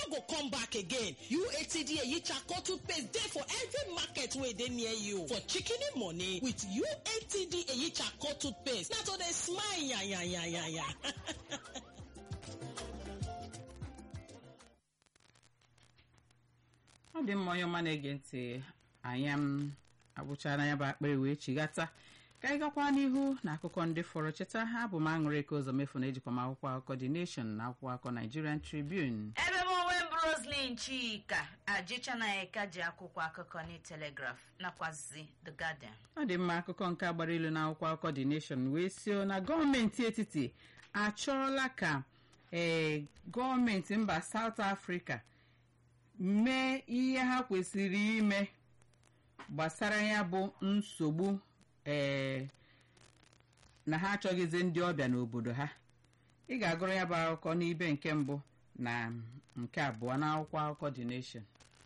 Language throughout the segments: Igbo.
go come back again uatd eyichako toothpaste dey for every market wey dey near you for shikini money with uatd eyichako toothpaste na to dey smile yanyanyanya ọ dị mma onye ọma na-ege ntị anya m agwụchara ya bụ akpịrị wee chighata ka anyị gakwa n'ihu na akụkọ ndị fọrọ cheta ha bụ m aṅụrị ka ụzọ mefu na ejikwa m akwụkwọ akụkọ The Nation na akwụkwọ akụkọ Nigerian Tribune ebe m onwe m roslin chika ajichanayeka ji akwụkwọ akụkọ na telegraph nakwazi the guardian ọ dị mma akụkọ nke gbara ilu na akwụkwọ akụkọ The Nation wee sio na gọọmenti etiti achọọla ka ee gọọmenti mba South Africa mee ihe ha kwesịrị ime gbasara ya bụ nsogbu ee na ha achọghịzi ndị ọbịa n'obodo ha ị ga-agụrụ ya bụ akụkọ n'ibe nke mbụ na nke abụọ n'akwụkwọ akụkọ The Nation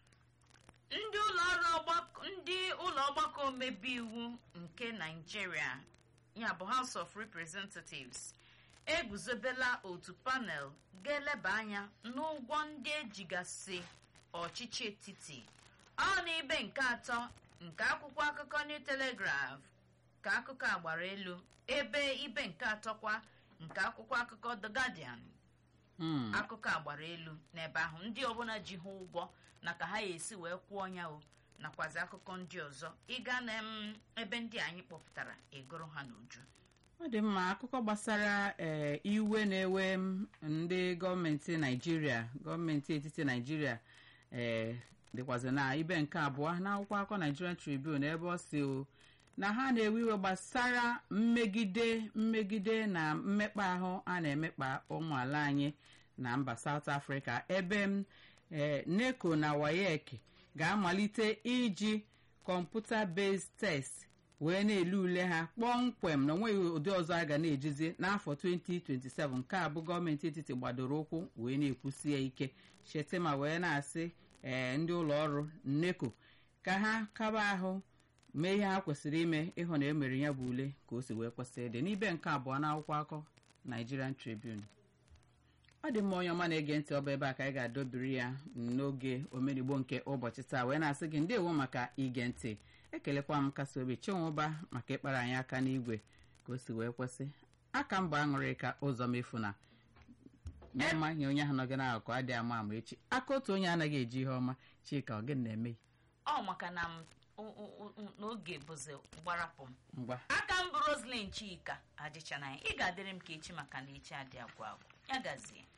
ndị ụlọ ọrụ ọgbakọ ndị ụlọ ọgbakọ omebe iwu nke naijiria ya bụ house of representatives eguzobela otu panel ga-eleba anya n'ụgwọ ndị ejigasị ọchịchị etiti ọ na ibe nke atọ nke akwụkwọ akụkọ new telegraph ka akụkọ a gbara elu ebe ibe nke atọkwa nke akwụkwọ akụkọ the guardian Hmm. akụkọ a gbara elu n'ebe ahụ ndị ọbụla ji ha ụgwọ na ka ha ya esi wee kwụọ ya o nakwazi akụkọ ndị ọzọ ịga na em, ebe ndị anyị kpọpụtara egoro ha n'uju ọ dị mma akụkọ gbasara ee iwe na-ewe m ndị gọọmenti naijiria gọọmenti etiti naijiria ee dịkwazi na ibe nke abụọ n'akwụkwọ akụkọ Nigerian Tribune ebe ọ si o na ha na-ewe iwe gbasara mmegide mmegide na mmekpa ahụ a na-emekpa ụmụ ala anyị na mba South Africa ebe m ee NECO na WAEC ga-amalite iji kọmputa based test wee na-ele ule ha kpọmkwem na onweghị ụdị ọzọ a ga na-ejizi n'afọ 2027 nke a bụ gọọmenti etiti gbadoro ụkwụ wee na-ekwusi ya ike Shettima wee na-asị ee ndị ụlọ ọrụ NECO ka ha kaba ahụ mee ihe ha kwesịrị ime ịhụ na emere ya bụ ule ka o si wee kwesị ịdị n'ibe nke abụọ n'akwụkwọ akọ Nigerian Tribune ọ dị mma onye ọma na-ege ntị ọba ebe a ka anyị ga-adọbiri ya n'oge omenigbo nke ụbọchị taa wee na-asị gị ndewo maka ige ntị ekelekwa m kasị obi chinwụba maka ịkpara anyị aka n'igwe ka o si wee kwesị aka mba aṅụrị ka ụzọ mefu na nye ọma nye onye ahụ nọgị n'akụkụ adịghị ama ama echi aka otu onye anaghị eji ihe ọma chika ọ gịnị na-eme ọ maka na m o- o- o- n'oge bụzi gbarapụ m ngwa aka m bụ roslin chika ajichanaya ị ga-adịrị m ka echi maka na echi adị agwụ agwụ ya gazie